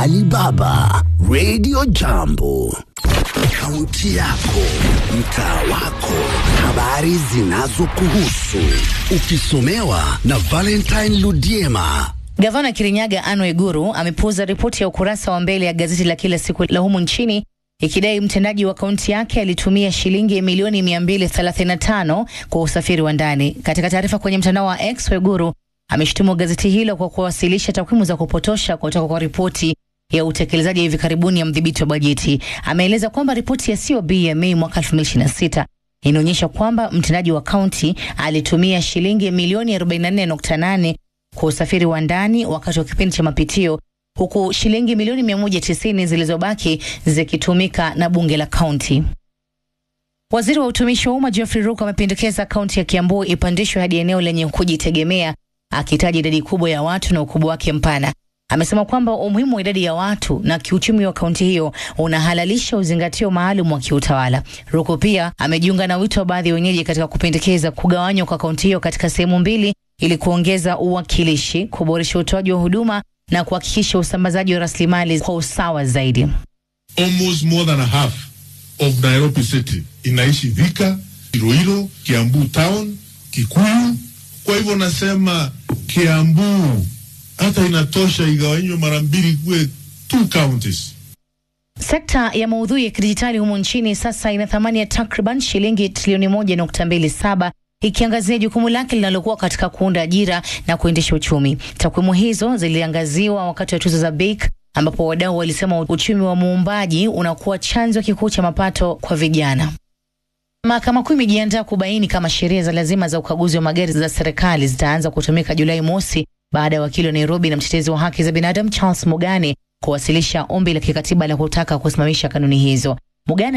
Alibaba Radio Jambo, kaunti yako, mtaa wako, habari zinazokuhusu, ukisomewa na Valentine Ludiema. Gavana Kirinyaga Anne Waiguru amepuuza ripoti ya ukurasa wa mbele ya gazeti la kila siku la humu nchini ikidai mtendaji wa kaunti yake alitumia shilingi milioni 235 kwa usafiri wa ndani. Katika taarifa kwenye mtandao wa X, Waiguru ameshutumu gazeti hilo kwa kuwasilisha takwimu za kupotosha kutoka kwa ripoti ya utekelezaji wa hivi karibuni ya mdhibiti wa bajeti. Ameeleza kwamba ripoti ya COB ya Mei mwaka 2026 inaonyesha kwamba mtendaji wa kaunti alitumia shilingi milioni 44.8 kwa usafiri wa ndani wakati wa kipindi cha mapitio huku shilingi milioni 190 zilizobaki zikitumika na bunge la kaunti. Waziri wa utumishi wa umma Geoffrey Ruko amependekeza kaunti ya Kiambu ipandishwe hadi eneo lenye kujitegemea, akitaja idadi kubwa ya watu na ukubwa wake mpana. Amesema kwamba umuhimu wa idadi ya watu na kiuchumi wa kaunti hiyo unahalalisha uzingatio maalum wa kiutawala. Ruko pia amejiunga na wito wa baadhi ya wenyeji katika kupendekeza kugawanywa kwa kaunti hiyo katika sehemu mbili ili kuongeza uwakilishi, kuboresha utoaji wa huduma na kuhakikisha usambazaji wa rasilimali kwa usawa zaidi. Almost more than a half of Nairobi city inaishi Thika, Iroiro, Kiambu town, Kikuyu. Kwa hivyo nasema Kiambu hata inatosha igawanywe mara mbili kuwe two counties. Sekta ya maudhui ya kidijitali humu nchini sasa ina thamani ya takriban shilingi trilioni moja nukta mbili saba ikiangazia jukumu lake linalokuwa katika kuunda ajira na kuendesha uchumi. Takwimu hizo ziliangaziwa wakati wa tuzo za BEAK ambapo wadau walisema uchumi wa muumbaji unakuwa chanzo kikuu cha mapato kwa vijana. Mahakama Kuu imejiandaa kubaini kama sheria za lazima za ukaguzi wa magari za serikali zitaanza kutumika Julai mosi baada ya wakili wa Nairobi na mtetezi wa haki za binadamu Charles Mugane kuwasilisha ombi la kikatiba la kutaka kusimamisha kanuni hizo. Mugane